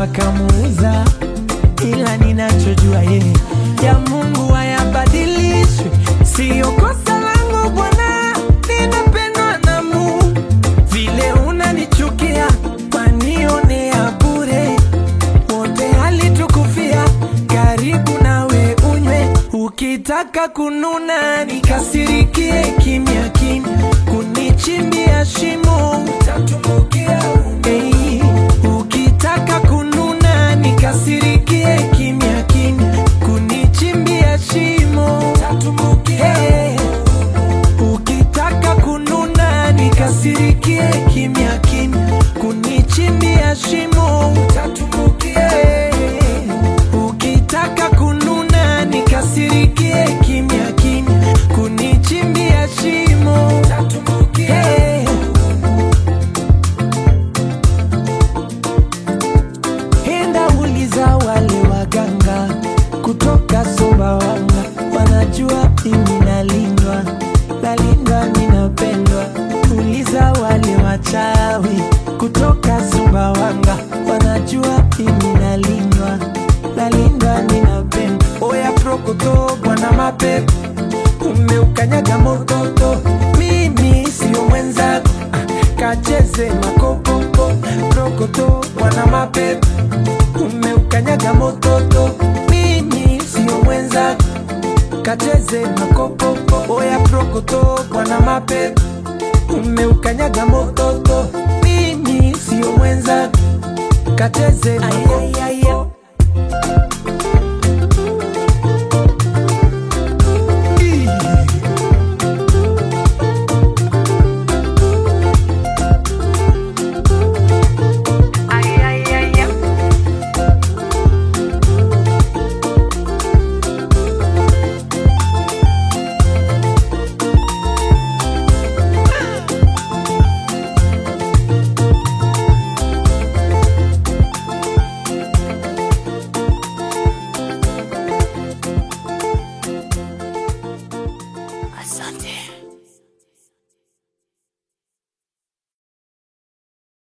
akamuuza, ila ninachojua yeye ya Mungu hayabadilishwi, siyo kosa langu Bwana, ninapendwa na Mungu. Vile unanichukia wanionea bure, wote alitukufia, karibu nawe unywe, ukitaka kununa nikasirikie kimya kimya, kunichimbia shimo utatumbukia hey, ukitaka kununa nikasirikie kimya kimya, kunichimbia shimo utatumbukia hey, ukitaka kununa nikasirikie kimya kimya, kunichimbia shimo utatumbukia ukitaka kununa nikasirikie kimya kimya, kunichimbia shimo utatumbukia Enda uliza wale waganga kutoka Sumbawanga, wanajua mimi nalindwa, nalindwa, ninapendwa. Uliza wale wachawi kutoka Sumbawanga, wanajua mimi nalindwa, nalindwa, ninapendwa. Oya prokoto, bwana mapepo, umeukanyaga mototo, mimi sio mwenzako, ah, kacheze makopopo, prokoto, bwana mapepo umeukanyaga mototo, mimi sio mwenzako, kacheze makopopo. Oya prokoto, bwana mapepo, umeukanyaga mototo, mimi sio mwenzako, kacheze makopopo.